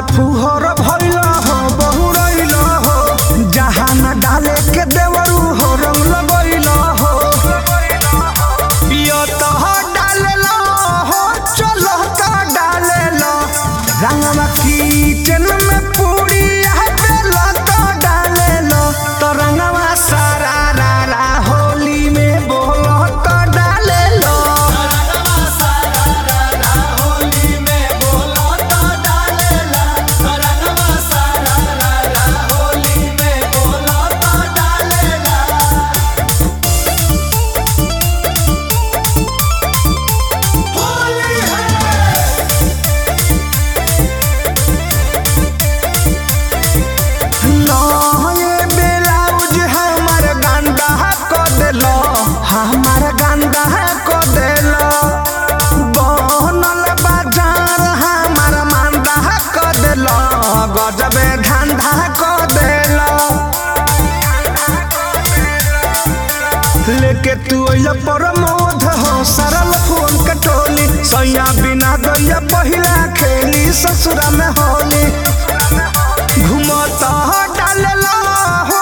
में फुहर भइल हो बहुरइल हो जहाँ न डाले के देवरू हो रंग लगइल हो पियत हो डालेल हो चल का डालेल रंगवा किचन में पूरी बेल तो डालेल तो रंगवा सारा रा रा होली में बोल तो डालेल नये ब्लाउज हमर गंदा क देलो हमर गंदा क देलो बनल बाजार हमर मंदा क देलो गजबे धंधा क देलो लेके तू अइया प्रमोद हो सरल फोन कटोली सैया बिना गैया पहिला खेली ससुरा में होली घुमता डालेला हो